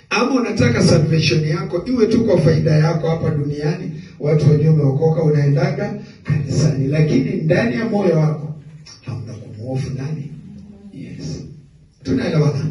ama unataka salvation yako iwe tu kwa faida yako hapa duniani, watu wenyewe umeokoka, unaendaga kanisani, lakini ndani ya moyo wako hamna kumhofu nani? Yes, tunaelewana?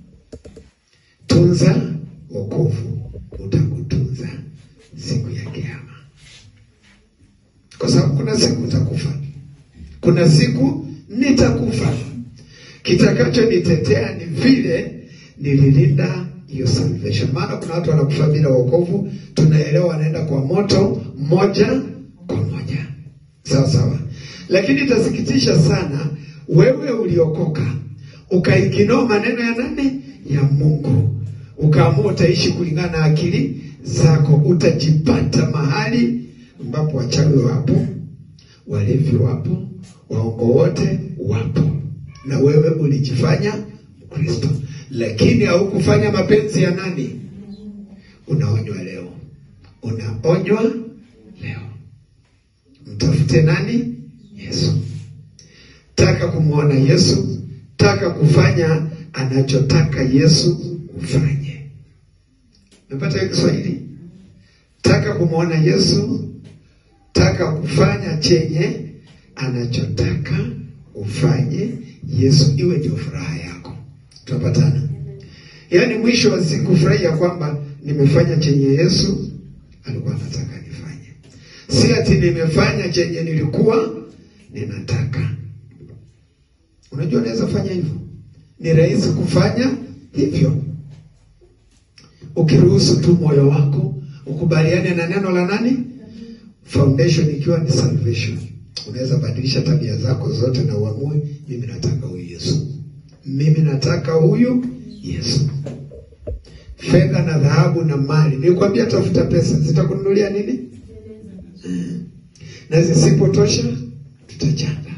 Tunza wokovu, utakutunza siku ya Kiyama, kwa sababu kuna siku utakufa, kuna siku nitakufa. Kitakachonitetea ni vile nililinda hiyo salvation. Maana kuna watu wanakufa bila wokovu, tunaelewa wanaenda kwa moto moja kwa moja, sawa sawa. Lakini itasikitisha sana, wewe uliokoka ukaikinoa maneno ya nani? Ya Mungu, ukaamua utaishi kulingana na akili zako, utajipata mahali ambapo wachawi wapo, walevi wapo, waongo wote wapo, na wewe ulijifanya Mkristo lakini haukufanya mapenzi ya nani? Unaonywa leo, unaonywa leo. Mtafute nani? Yesu. Taka kumwona Yesu, taka kufanya anachotaka Yesu ufanye. Umepata hiyo Kiswahili? Taka kumwona Yesu, taka kufanya chenye anachotaka ufanye Yesu, iwe ndio furaha yako. Tunapatana? Yaani mwisho wa siku furahia kwamba nimefanya chenye Yesu alikuwa anataka nifanye, si ati nimefanya chenye nilikuwa ninataka. Unajua, unaweza fanya hivyo, ni rahisi kufanya hivyo ukiruhusu tu moyo wako ukubaliane na neno la nani, foundation ikiwa ni salvation. Unaweza badilisha tabia zako zote na uamue, mimi nataka huyu Yesu mimi nataka huyu Yesu. Fedha na dhahabu na mali, nikwambia, tafuta pesa, zitakununulia nini? Hmm. Na zisipotosha tutajanga.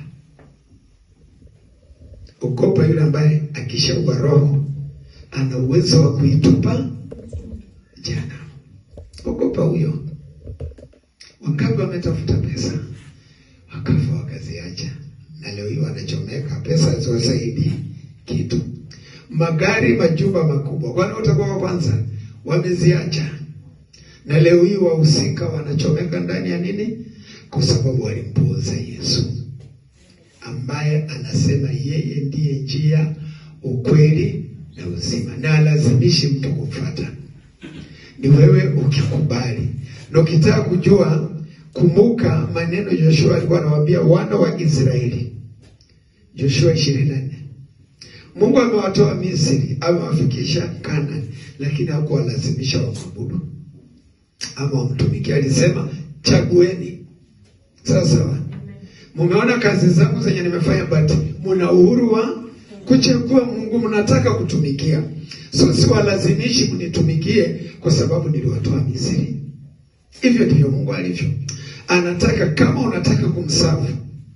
Ukopa yule ambaye akishaua roho ana uwezo wa kuitupa jana. Ogopa huyo. Wangapi wametafuta pesa wakafa wakaziacha, na leo hii wanachomeka pesa ziwasaidii kitu magari, majumba makubwa, kwani utakuwa wa kwanza? Wameziacha, na leo hii wahusika wanachomeka ndani ya nini? Kwa sababu walimpuuza Yesu ambaye anasema yeye ndiye njia, ukweli na uzima, na alazimishi mtu kumfuata. Ni wewe ukikubali na ukitaka kujua. Kumbuka maneno Joshua alikuwa anawaambia wana wa Israeli, Joshua ishirini na nne Mungu amewatoa Misri, amewafikisha Kanaani, lakini hakuwalazimisha wamwabudu ama wamtumikia. Alisema chagueni. Sawa sawa, mumeona kazi zangu zenye nimefanya, but muna uhuru wa kuchagua Mungu mnataka kutumikia. So siwalazimishi mnitumikie kwa sababu niliwatoa Misri. Hivyo ndivyo Mungu alivyo, anataka kama unataka kumsafu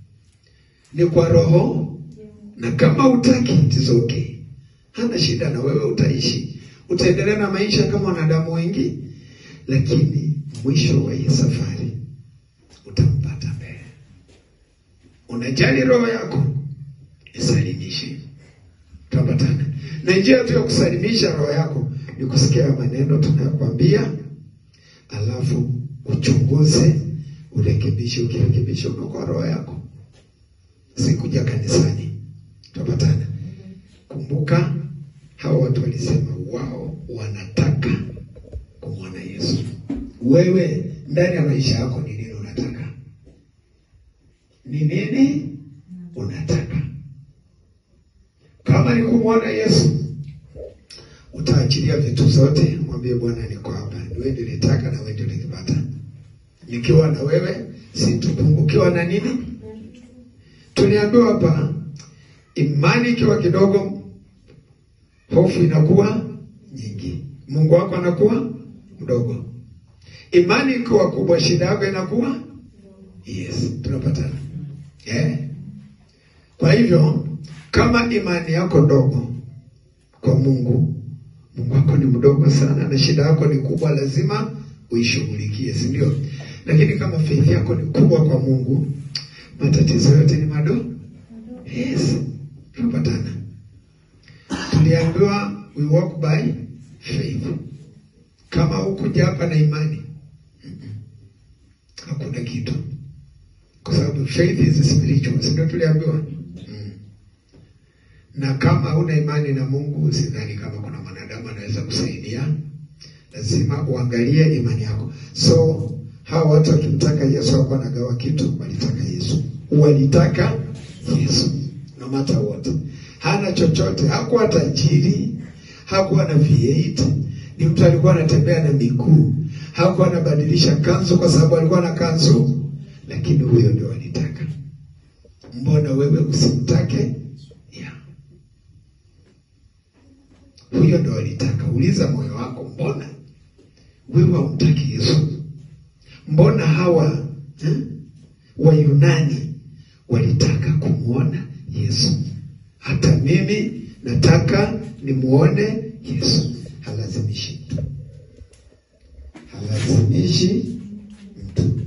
ni kwa roho na kama utaki it is okay, hana shida na wewe, utaishi utaendelea na maisha kama wanadamu wengi, lakini mwisho wa hii safari utampata mbele. Unajali roho yako, isalimishe, tutapatana. Na njia tu ya kusalimisha roho yako ni kusikia maneno tunayokwambia, alafu uchunguze, urekebishe. Ukirekebisha unaokoa roho yako, si kuja kanisani Tupatana. Kumbuka hawa watu walisema wao wanataka kumwona Yesu. Wewe ndani ya maisha yako ni nini unataka? Ni nini unataka? Kama ni kumwona Yesu, utaachilia vitu zote, mwambie Bwana, niko hapa, ni wewe nilitaka na wewe ndio nikipata. Nikiwa na wewe situpungukiwa na nini. Tuliambiwa hapa imani ikiwa kidogo, hofu inakuwa nyingi, Mungu wako anakuwa mdogo. Imani ikiwa kubwa, shida yako inakuwa yes. Tunapatana eh? Kwa hivyo kama imani yako ndogo kwa Mungu, Mungu wako ni mdogo sana, na shida yako ni kubwa, lazima uishughulikie, si ndio? Lakini kama faith yako ni kubwa kwa Mungu, matatizo yote ni madogo. Yes, tunapatana. Tuliambiwa we walk by faith. Kama hukuja hapa na imani, hakuna kitu, kwa sababu faith is spiritual, si ndio tuliambiwa? Mm. Na kama huna imani na Mungu, sidhani kama kuna mwanadamu anaweza kusaidia. Lazima uangalie imani yako. So hawa watu wakimtaka Yesu hawakuwa wanagawa kitu, walitaka Yesu, walitaka Yesu no matter what. Hana chochote, hakuwa tajiri, hakuwa na V8, ni mtu alikuwa anatembea na miguu, hakuwa anabadilisha kanzu kwa sababu alikuwa na kanzu, lakini huyo ndio walitaka. Mbona wewe usimtake? Yeah. Huyo ndio walitaka. Uliza moyo wako, mbona wewe haumtaki Yesu? Mbona hawa eh, Wayunani walitaka kumwona Yesu? Hata mimi nataka nimuone Yesu. Halazimishi mtu, halazimishi mtu.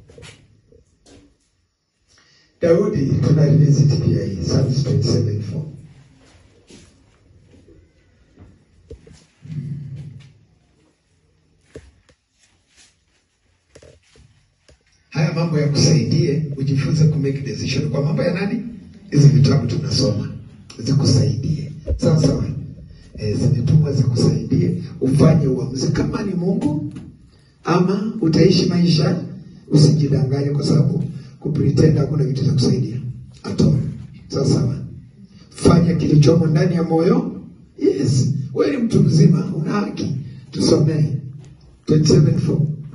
Daudi tuna revisit pia hii Psalms 27:4 haya mambo ya kusaidie ujifunze ku make decision kwa mambo ya nani? Hizi vitabu tunasoma zikusaidie, sawa sawa. E, zimetumwa zikusaidie ufanye uamuzi kama ni Mungu ama utaishi maisha. Usijidanganye kwa sababu kupretend hakuna kitu cha kusaidia ato. Sawa sawa, fanya kilichomo ndani ya moyo. Yes, wewe ni mtu mzima, una haki. Tusomee 27:4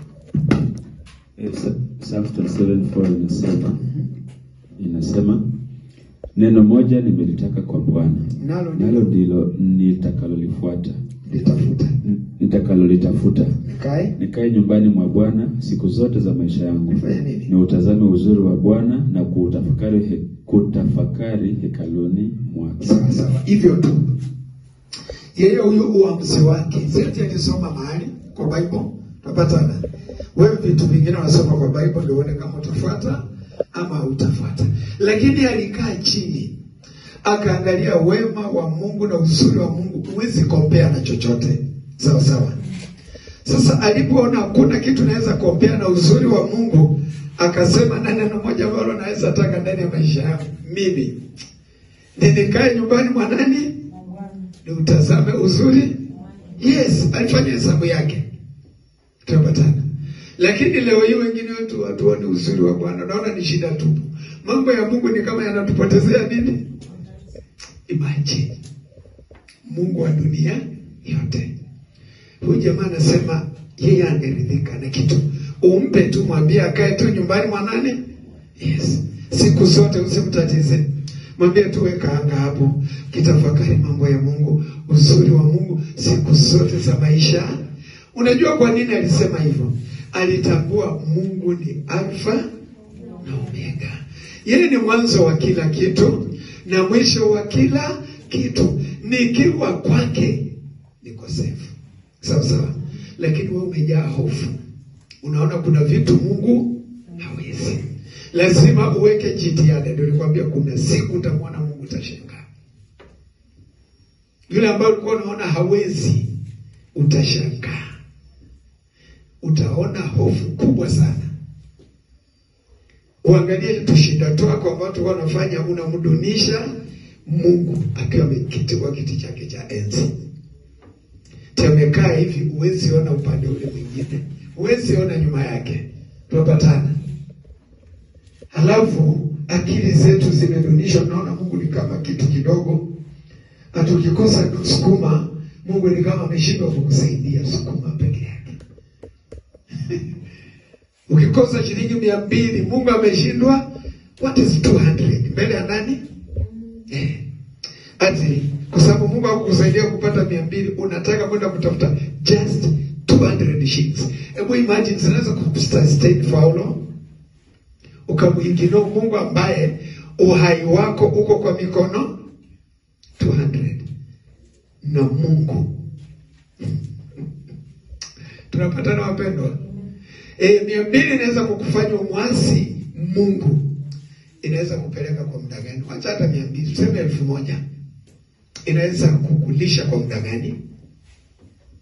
Eh, Sa- Psalms 27:4 inasema inasema neno moja nimelitaka kwa Bwana, nalo nalo ndilo ndilo nitakalolifuata litafuta nitakalolitafuta, nikae nikae nyumbani mwa Bwana siku zote za maisha yangu, nifanye nini? ni utazame uzuri wa Bwana na kuutafakari he, kutafakari hekaluni mwake. Sawa sawa, hivyo tu. Yeye huyo uamuzi wake, siati alisoma mahali kwa Bible, tunapatana. Wewe vitu vingine unasoma kwa Bible ndio uone kama utafuata ama utafuata, lakini alikaa chini akaangalia wema wa Mungu na uzuri wa Mungu, huwezi kompea na chochote. Sawa sawa. Sasa alipoona hakuna kitu naweza kompea na uzuri wa Mungu, akasema na neno moja ambalo naweza taka ndani ya maisha yangu mimi ni nikae nyumbani mwa nani, ni utazame uzuri. Yes, alifanya hesabu yake, tunapatana. Lakini leo hii wengine wetu hatuoni uzuri wa Bwana, naona ni shida tupu. Mambo ya Mungu ni kama yanatupotezea nini? Imagine Mungu wa dunia yote. Huyu jamaa anasema yeye ameridhika na kitu, umpe tu, mwambie akae tu nyumbani mwa nani. Yes, siku zote usimtatize, mwambie tu weka anga hapo, kitafakari mambo ya Mungu, uzuri wa Mungu siku zote za maisha. Unajua kwa nini alisema hivyo? Alitambua Mungu ni Alfa na Omega, yeye ni mwanzo wa kila kitu na mwisho wa kila kitu. Nikiwa kwake niko safe, sawa sawa. Lakini wewe umejaa hofu, unaona kuna vitu Mungu hawezi. Lazima uweke jitihada. Ndio nilikwambia kuna siku utamwona Mungu, utashangaa. Yule ambaye ulikuwa unaona hawezi, utashangaa, utaona hofu kubwa sana. Uangalie tushinda twako ambao tulikuwa wanafanya, unamdunisha Mungu akiwa ameketi kwa kiti chake cha enzi. Tamekaa hivi, huwezi ona upande ule mwingine, huwezi ona nyuma yake. Tunapatana. Halafu akili zetu zimedunishwa, naona Mungu ni kama kitu kidogo, na tukikosa sukuma, Mungu ni kama ameshindwa kukusaidia sukuma peke yake. Ukikosa shilingi mia mbili Mungu ameshindwa. What is 200 mbele ya nani? Eh, ati kwa sababu Mungu hakukusaidia kupata mia mbili unataka kwenda kutafuta just 200 shillings. Hebu imagine zinaweza kusustain faulo ukamwingino Mungu ambaye uhai wako uko kwa mikono 200 na Mungu tunapatana wapendwa. E, mia mbili inaweza kukufanya umwasi Mungu, inaweza kupeleka kwa muda gani? Wacha hata mia mbili tuseme elfu moja inaweza kukulisha kwa muda gani?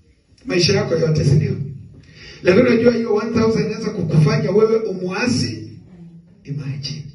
maisha yako yote, si ndio? Lakini unajua hiyo 1000 inaweza kukufanya wewe umuasi. Imagine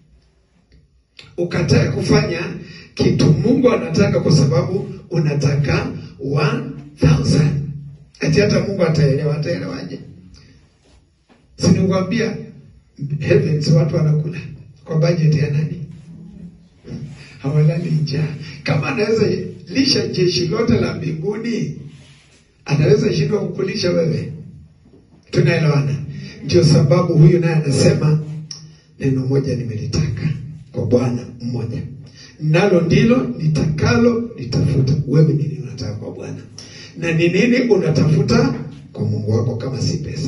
ukatae kufanya kitu Mungu anataka kwa sababu unataka 1000 ati hata Mungu ataelewa. Ataelewaje? Sinikwambia heavens watu wanakula kwa budget ya nani? Hawalali njaa. Kama anaweza lisha jeshi lote la mbinguni, anaweza shindwa kukulisha wewe? Tunaelewana? Ndio sababu huyu naye anasema neno moja nimelitaka kwa Bwana mmoja, nalo ndilo nitakalo nitafuta. Wewe nini unataka kwa Bwana, na ni nini unatafuta kwa Mungu wako kama si pesa?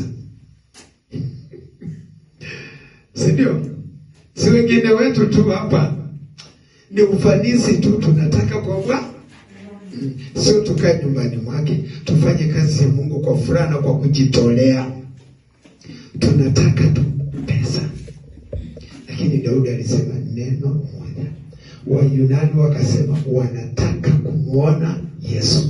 si ndio? Si wengine wetu tu hapa ni ufanisi tu tunataka kwa Bwana, Mm. sio tukae nyumbani mwake tufanye kazi ya Mungu kwa furaha na kwa kujitolea. Tunataka tu pesa, lakini Daudi alisema neno moja. Wayunani wakasema wanataka kumwona Yesu.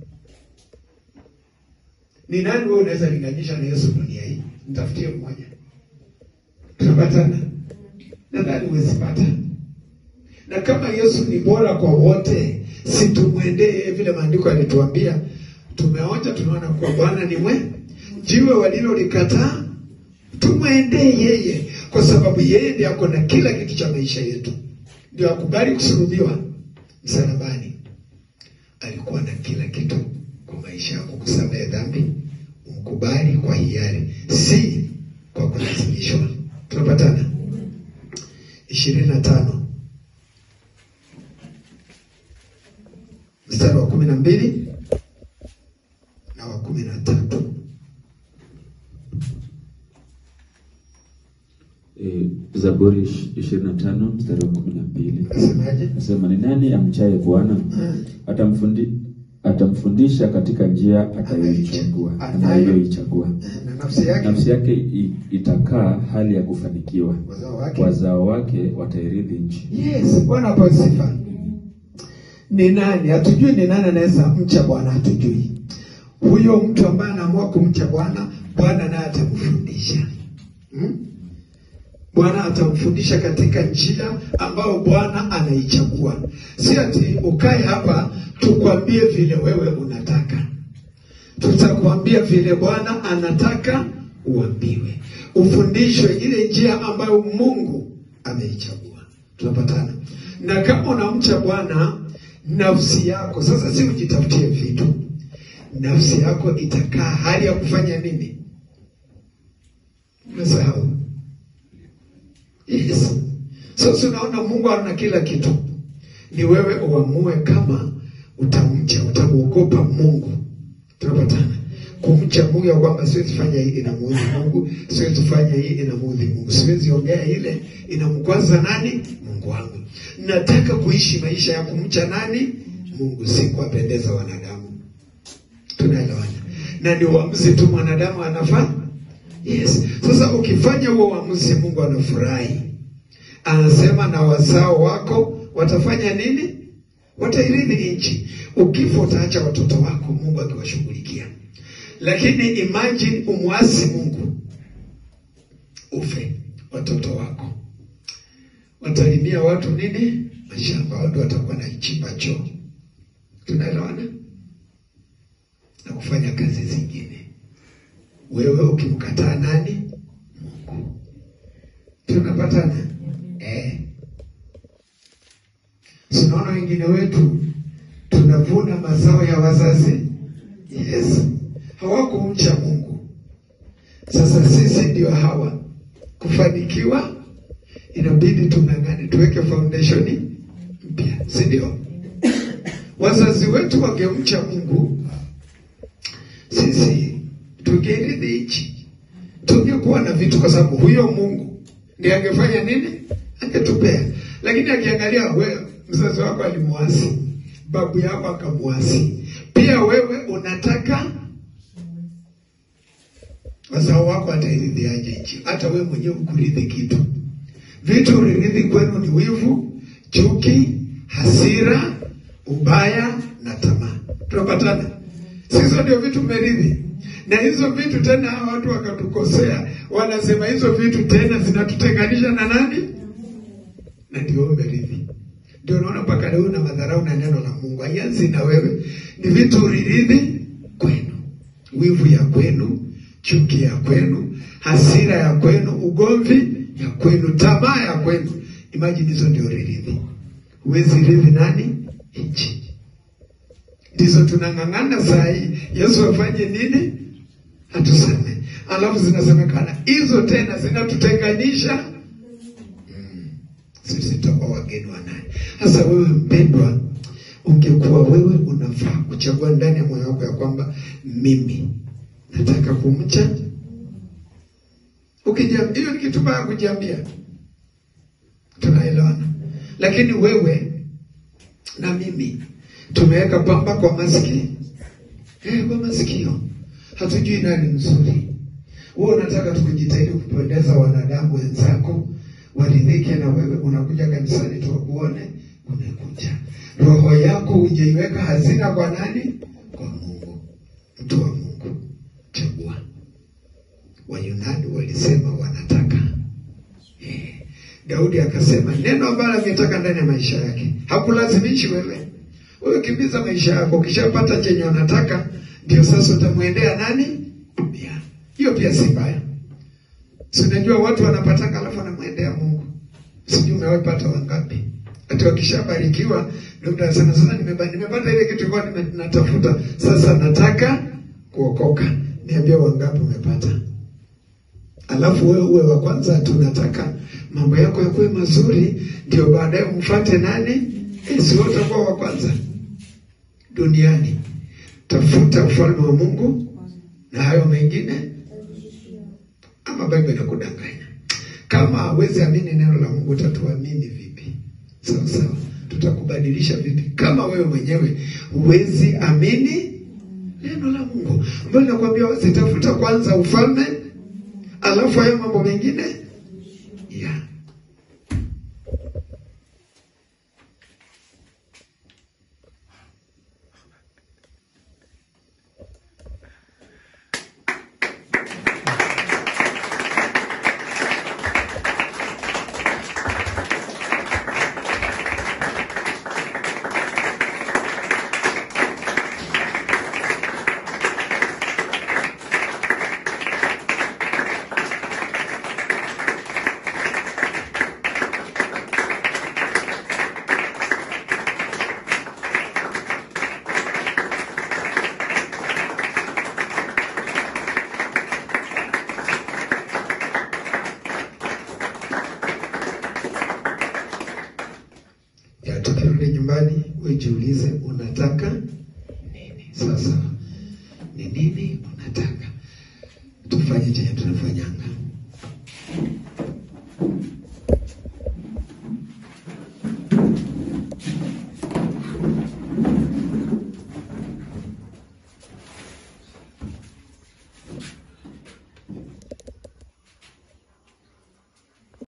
Ni nani wewe unaweza linganisha na Yesu dunia hii? Mtafutie mmoja, tunapatana? Nadhani huwezi pata. Na kama Yesu ni bora kwa wote, si tumwendee vile maandiko yalituambia. Tumeonja, tunaona kwa Bwana ni mwe jiwe walilolikataa, tumwendee yeye, kwa sababu yeye ndiye ako na kila kitu cha maisha yetu. Ndio akubali kusulubiwa msalabani, alikuwa na kila kitu kwa maisha yako, kusamehe dhambi, umkubali kwa hiari, si kwa kulazimishwa. Tunapatana? ishirini na tano mstari wa kumi na mbili na wa kumi na tatu E, Zaburi ishirini na tano mstari wa kumi na mbili nasemaje? nasema ni nani amchaye Bwana Mm. atamfundi atamfundisha katika njia atayoichagua anayoichagua na nafsi yake nafsi yake i- itakaa hali ya kufanikiwa wazao wake wazao wake watairithi nchi Yes, Bwana apewe sifa. Ni nani? Hatujui ni nani anaweza mcha Bwana, hatujui. Huyo mtu ambaye anaamua kumcha Bwana, Bwana naye atamfundisha hmm? Bwana atamfundisha katika njia ambayo Bwana anaichagua. Si ati ukae hapa tukwambie vile wewe unataka, tutakwambia vile Bwana anataka uambiwe, ufundishwe ile njia ambayo Mungu ameichagua. Tunapatana? Na kama unamcha Bwana, nafsi yako sasa, si ujitafutie vitu, nafsi yako itakaa hali ya kufanya nini? Umesahau? Yes. Sasa unaona Mungu ana kila kitu, ni wewe uamue kama utamcha, utamwogopa Mungu. Tunapatana kumcha Mungu ya kwamba siwezi fanya hii inamuudhi Mungu, siwezi fanya hii inamuudhi Mungu, siwezi ongea ile inamkwaza nani? Mungu wangu. Nataka kuishi maisha ya kumcha nani? Mungu, si kuwapendeza wanadamu. Tunaelewana? Na ni uamuzi tu mwanadamu anafanya. Yes. Sasa ukifanya huo uamuzi, Mungu anafurahi, anasema na wazao wako watafanya nini? Watairithi nchi. Ukifa utaacha watoto wako, Mungu akiwashughulikia. Lakini imagine umwasi Mungu, ufe, watoto wako watalimia watu nini? Mashamba, watu watakuwa na chimba choo. Tunaelewana? na kufanya kazi zingine. Wewe ukimkataa nani? Mungu. Tunapatana eh? Sinaona wengine wetu tunavuna mazao ya wazazi. Yes, hawakumcha Mungu. Sasa sisi ndio hawa kufanikiwa, inabidi tung'ang'ane, tuweke foundation mpya, si ndio? Wazazi wetu wangemcha Mungu, sisi tungerithi nchi, tungekuwa na vitu, kwa sababu huyo Mungu ndiye angefanya nini? Angetupea. Lakini akiangalia we, mzazi wako alimuasi, babu yako akamuasi, pia wewe unataka wazao wako atairithiaje nchi? Hata wewe mwenyewe ukurithi kitu. Vitu ulirithi kwenu ni wivu, chuki, hasira, ubaya na tamaa. Tunapatana? Sizo ndio vitu mmeridhi, na hizo vitu tena hawa watu wakatukosea, wanasema hizo vitu tena zinatutenganisha na nani? Na ndio mmeridhi. Ndio unaona mpaka leo na madharau na neno la Mungu haianzi na wewe, ni vitu uriridhi kwenu, wivu ya kwenu, chuki ya kwenu, hasira ya kwenu, ugomvi ya kwenu, tamaa ya kwenu. Imagine hizo ndio uriridhi. Huwezi ridhi nani? Nchi ndizo tunang'ang'ana saa hii. Yesu afanye nini? Atuseme. Alafu zinasemekana hizo tena zinatutenganisha mm. Sisi tutakuwa wageni wa nani? Sasa wewe mpendwa, ungekuwa wewe unafaa kuchagua ndani ya moyo wako ya kwamba mimi nataka kumcha. Ukijia hiyo ni kitu baya kujiambia, tunaelewana. Lakini wewe na mimi tumeweka pamba kwa masikio eh, kwa masikio, hatujui nani mzuri. Wewe unataka tukujitahidi kupendeza wanadamu wenzako waridhike na wewe, unakuja kanisani tuwakuone, umekuja roho yako hujaiweka hazina kwa nani? Kwa Mungu. Mtu wa Mungu, chagua. Wayunani walisema wanataka eh. Daudi akasema neno ambalo angetaka ndani ya maisha yake, hakulazimishi wewe wewe kimbiza maisha yako, ukishapata chenye unataka ndio sasa utamwendea nani? Pia hiyo pia si mbaya. Si unajua watu wanapataka alafu wanamwendea Mungu. Sijui umewapata wangapi? Hata wakishabarikiwa ndio mtu anasema sasa nimepata nimepata ile kitu kwa natafuta, sasa nataka kuokoka. Niambia wangapi umepata? Alafu wewe uwe wa kwanza, tunataka mambo yako yakuwe mazuri, ndio baadaye umfuate nani? Si wote utakuwa wa kwanza duniani. Tafuta ufalme wa Mungu na hayo mengine, ama Biblia inakudanganya. Kama hawezi amini neno la Mungu, utatuamini vipi? Sawa sawa, tutakubadilisha vipi kama wewe mwenyewe huwezi amini neno la Mungu ambayo nakwambia wazitafuta kwanza ufalme, alafu hayo mambo mengine yeah. ya tukirudi nyumbani, ujiulize unataka nini sasa. Ni nini unataka? Tufanye chenye tunafanyanga.